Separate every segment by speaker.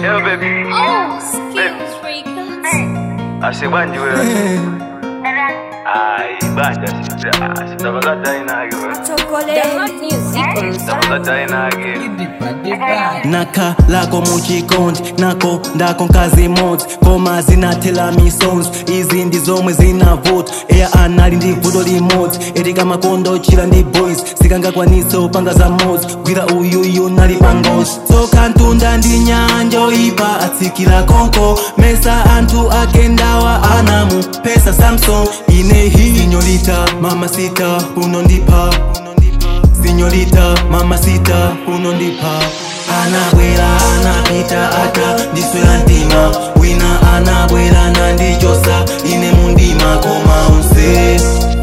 Speaker 1: Yo baby,
Speaker 2: Oh, skills records.
Speaker 1: asibanje wewe. Ai, banja sita. Sitabakata inage wewe.
Speaker 2: The hot music on
Speaker 1: Sitabakata inage.
Speaker 3: naka lako muchikondi nako ndako nkazi modzi koma zinathela misons izi ndi zomwe zinavuta eya anali ndi vuto limodzi etika makondo chila ndi boys sikangakwanitse upanga za modzi gwira uyuyu nali pangozi tsoka ntunda ndi nyanja oyipa atsikira konko mesa anthu akendawa anamu pesa samson inehi sinyolita mamasita unondipha Señorita, mamacita, unondipa anabwera anapita ata ndiswera mtima wina anabwera nandichosa ine mundima koma unse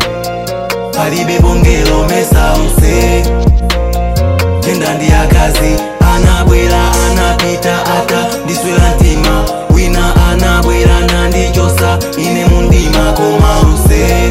Speaker 3: palibe bongelo mesa unse tenda ndi akazi anabwera anapita ata ndiswera mtima wina anabwera nandichosa ine mundima koma unse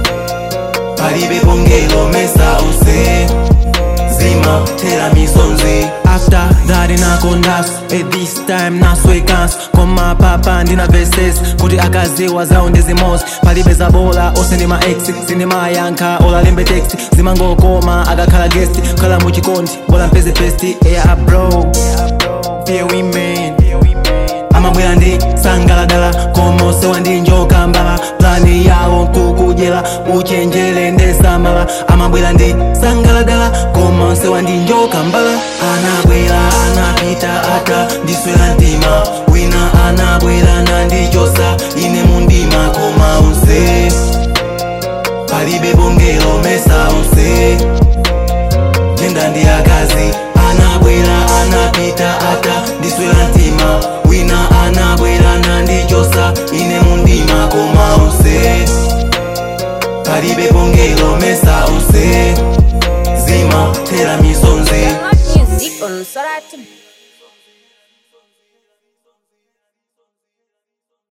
Speaker 3: palibe bongelo mesa unse zima tera misonzi after that inakondaso at this time naswekanso koma papa ndina verses kuti akaziwa zawo ndizimozi palibe zabola ose ndi ma ex sindimayankha olalembe text zimangokoma akakhala guest kukhala muchikondi bola mpeze pesti eya abro fear women amabwera ndi sangaladala koma osewa ndi njoka mbala plani yawo nkukudyera uchenjere ndesamala amabwera ndi sangaladala koma osewa ndi njoka mbala anabwera anapita ata ndiswera mtima wina anabwera nandichosa ine mundima koma unse palibe bongelo mesa unse tenda ndi akazi anabwera anapita ata ndiswera mtima wina anabwera nandichosa ine mundima koma unse palibe bongelo mesa unse zima tera misonzi
Speaker 2: The hot music on Sorati.